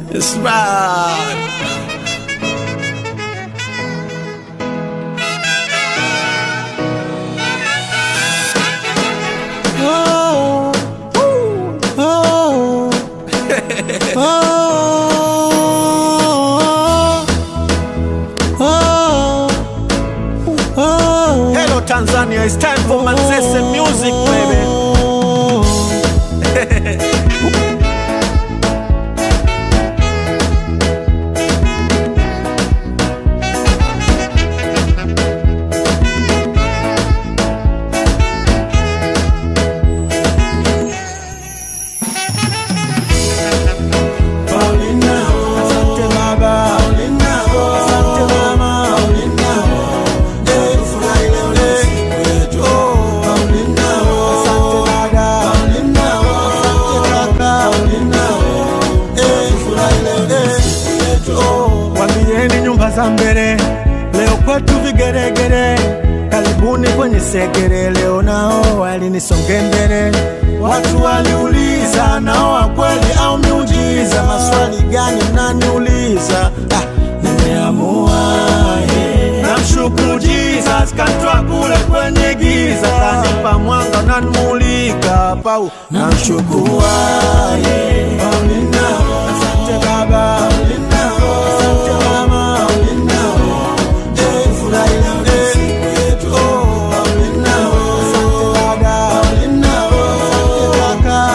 It's right. Oh, oh, oh, oh, oh. Hello Tanzania, it's time for Manzese music, baby. Asante baba, asante mama, Eh, furahi leo ni siku yetu. Asante dada, asante kaka, Eh, furahi leo ni siku yetu. Wambieni nyumba za mbele, leo kwetu vigeregere. Karibuni kwenye segere, leo nao walinisonge mbele. Watu waliuliza nao wa kweli au miujiza? Maswali gani mnaniuliza? Ah, nimeamua yeah. Namshukuru Jesus kantoa kule kwenye giza, kanipa mwanga unanimulika pau, namshukuru yeah. Asante baba, asante mama, Eh, furahi leo ni siku yetu. Asante dada, asante kaka,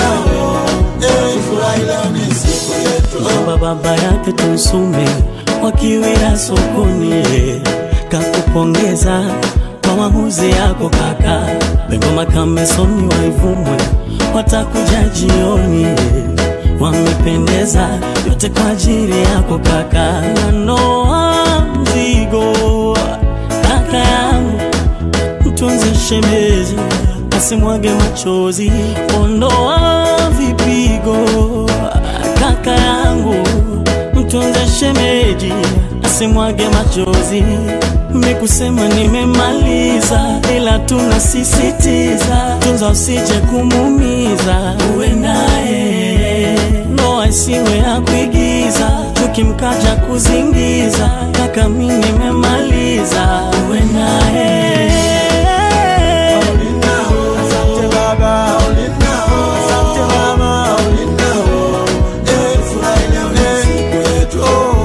Eh, furahi leo ni siku yetu. baba baba yake Tunsume wakiwira sokoni, kakupongeza kwa maamuzi yako kaka. Bengoma Kamesoni waivumwe watakuja jioni, wamependeza yote kwa ajili yako kaka. Nanoa mzigo kaka yangu mtunze shemeji asimwage machozi, ondoa vipigo kaka yangu, mtunze shemeji asimwage machozi. Mikusema nimemaliza, ila tunasisitiza, tunza usije kumuumiza, uwe naye ndoa isiwe ya kuigiza, chuki mkaja kuzingiza, kaka mi nimemaliza, uwe naye Asante baba, asante mama, Eh, furahi leo ni siku yetu.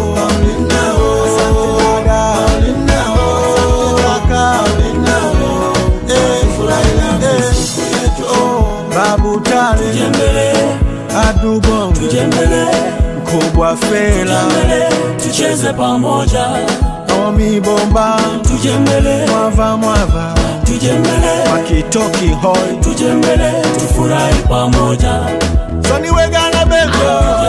Asante dada, asante kaka, Eh, furahi leo ni siku yetu. Babu Tale, Tujembele, Adubongo, tujembele, Mkubwa Fela, tujembele, tucheze pamoja, Omi Bomba, tujembele, Mwava Mwava, tujembele, Makitoki Hoi, tujembele, tufurahi pamoja. Soni Wegana Bego,